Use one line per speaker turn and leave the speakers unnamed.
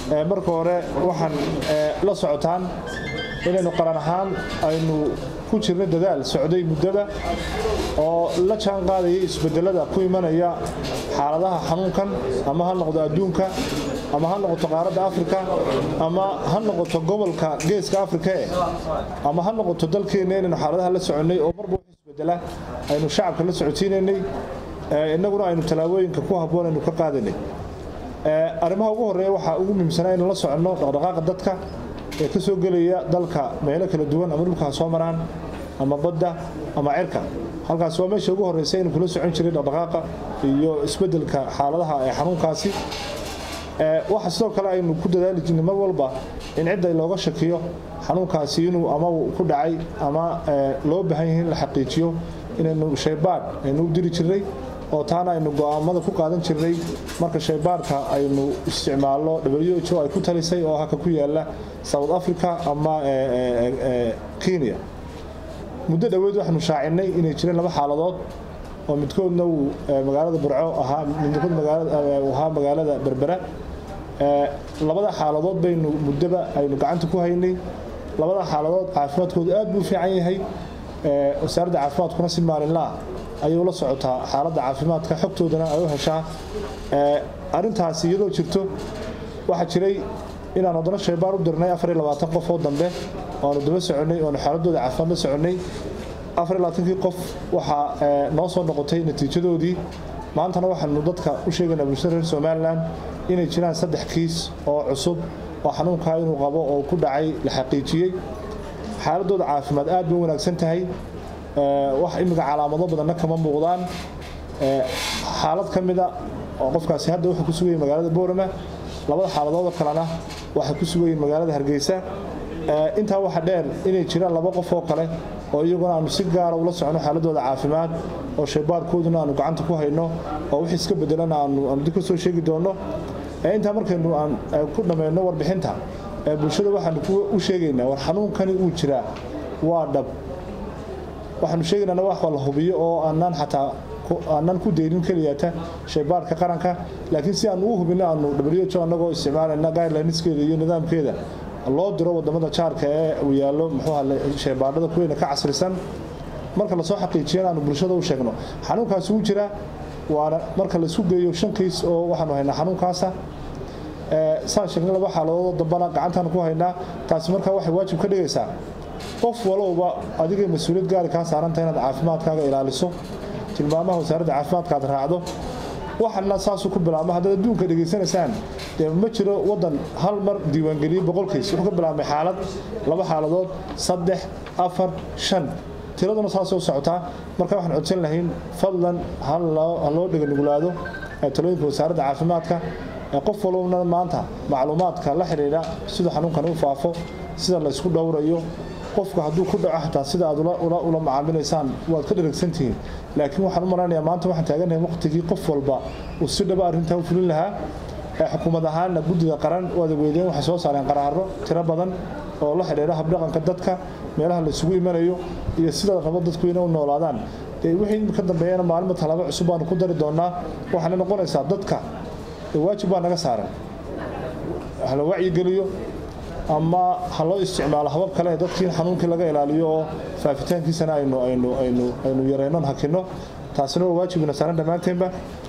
marka hore waxaan la socotaan inaynu qaran ahaan aynu ku jirna dadaal socday muddada oo la jaan qaadaya isbedelada ku imanaya xaaladaha xanuunkan ama ha noqdo adduunka ama ha noqoto qaaradda afrika ama ha noqoto gobolka geeska afrika e ama ha noqoto dalkeenna inaynu xaaladaha la soconnay oo marba wax isbedela aynu shacabka la socodsiinaynay innaguna aynu tallaabooyinka ku habboon aynu ka qaadanay arrimaha ugu horreeya waxaa ugu muhiimsanaa inuu la soconno dhaqdhaqaaqa dadka ee ka soo gelaya dalka meelo kala duwan ama dhulka ha soo maraan ama badda ama cirka halkaas waa meesha ugu horreysa inuu kula socon jiray dhaqdhaqaaqa iyo isbeddelka xaaladaha ee xanuunkaasi waxa sidoo kale aynu ku dadaali jirnay mar walba in cidda looga shakiyo xanuunkaasi inuu ama ku dhacay ama loo baahan yahay in la xaqiijiyo inaynu shaybaadh aynu u diri jirnay oo taana aynu go'aamada ku qaadan jirnay marka shaybaadhka aynu isticmaalno w h o ay ku talisay oo haka ku yaala south africa ama kenya muddo dhoweed waxaanu shaacinay inay jireen laba xaaladood oo midkoodna uu magaalada burco ahaa midkood ahaa magaalada berbera labada xaaladood baynu muddaba aynu gacanta ku haynay labada xaaladood caafimaadkoodu aad buu u fiican yahay wasaaradda caafimaadkuna si maalinlaa ayay ula socotaa xaaladda caafimaadka xogtoodana ay u heshaa arintaasi iyadoo jirto waxaa jiray inaan haddana shaybaar u dirnay qof oo dambe oanu daba soconnay oanu xaaladooda caafimaad la soconnay kii qof waxaa noo soo noqotay natiijadoodii maantana waxaanu dadka u sheegaynaa bulshada reer somalilan inay jiraan saddex kiis oo cusub oo xanuunkaa inuu qabo oo ku dhacay la xaqiijiyey xaaladooda caafimaad aad bay u wanaagsan tahay wax imika calaamado badanna kama muuqdaan xaalad ka mida oo qofkaasi hadda wuxuu ku sugayay magaalada boorama labada xaaladoodoo kalena waxay ku sugayiin magaalada hargeysa intaa waxa dheer inay jiraan laba qof oo kale oo iyaguna aanu si gaara ula socno xaaladooda caafimaad oo shaybaarkooduna aanu gacanta ku hayno oo wix iska bedelana aanu dib ka soo sheegi doonno intaa markaynu aan ku dhammayno warbixinta bulshada waxaanu u sheegaynaa war xanuunkani uu jiraa waa dhab waxaanu sheegaynaa wax la hubiyo oo aanaan xataa aanan ku deynin keliyata shaybaarka qaranka laakiin si aan ugu hubino aanu w anagoo isticmaalayna guidelineskeeda iyo nidaamkeeda loo diro wadamada jaarka ee uu yaallo muxuuha shaybaadhada kuweyna ka casrisan marka lasoo xaqiijiyana aanu bulshada u sheegno xanuunkaasi wuu jiraa waana marka laisku geeyo shan kiis oo waxaanu haynaa xanuunkaasa saan sheegnay laba xaaladoodoo dambana gacantaan ku haynaa taasi markaa waxay waajib ka dhigaysaa qof walowba adigay mas-uuliyad gaari kaa saaranta inaad caafimaadkaaga ilaaliso tilmaamaha wasaaradda caafimaadka aad raacdo waxana saasuu ku bilaabma haddaad adduunka dhegaysanaysaan dee ma jiro waddan hal mar diiwaangeliyey boqolkiis wuxuu ka bilaabmay xaalad laba xaaladood saddex afar shan tiraduna saasoo socotaa marka waxaan codsan lahayn fadlan ha loo dheganugulaado talooyinka wasaaradda caafimaadka qof walbana maanta macluumaadka la xidhiidha sida xanuunkan u faafo sida la ysku dhowrayo qofku hadduu ku dhaco xataa sida aad ula macaamilaysaan waad ka dharagsantihiin laakiin waxaan u malaynayaa maanta waxaan taaganahay waqtigii qof walba uu si dhaba arrintaa u fulin lahaa xukuumad ahaanna guddida qaran waad weydeen waxay soo saareen qaraaro tiro badan oo la xidhiidha habdhaqanka dadka meelaha la isugu imanayo iyo sida rabo dadku inay u noolaadaan wixii ka dambeeyana maalinba talaabo cusub baanu ku dari doonaa waxaana noqonaysaa dadka waajib baa naga saaran hala wacyigeliyo ama ha loo isticmaalo habab kale ee dadkii xanuunkii laga ilaaliyo oo faafitaankiisana aynu aynu aynu aynu yaraynon hakino taasina waa waajibina saaran dhammaanteenba